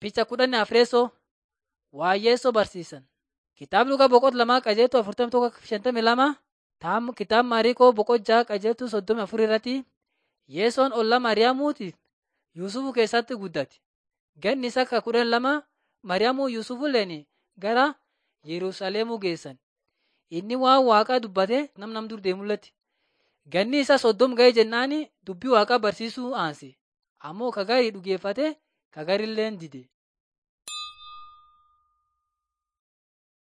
Picha kudhanii afreessoo waayyeessoo barsiisan. Kitaabni dhugaa boqot lamaa qajeeltuu afurtamii tokko shantamii lama taam kitaaba Maariikoo boqot jaha qajeeltuu soddomii afur irratti Yeesoon ollaa Maariyaamuutiif Yuusufu keessatti guddate. Ganni isaa ka kudhan lama Maariyaamuu Yuusufulleen gara Yerusaalemuu geessan. Inni waan waaqaa dubbate nam nam dur deemulletti. Ganni isaa soddom ga'ee jennaani dubbii waaqaa barsiisuu aanse. Ammoo ka garii dhugeeffate ka garilleen dide.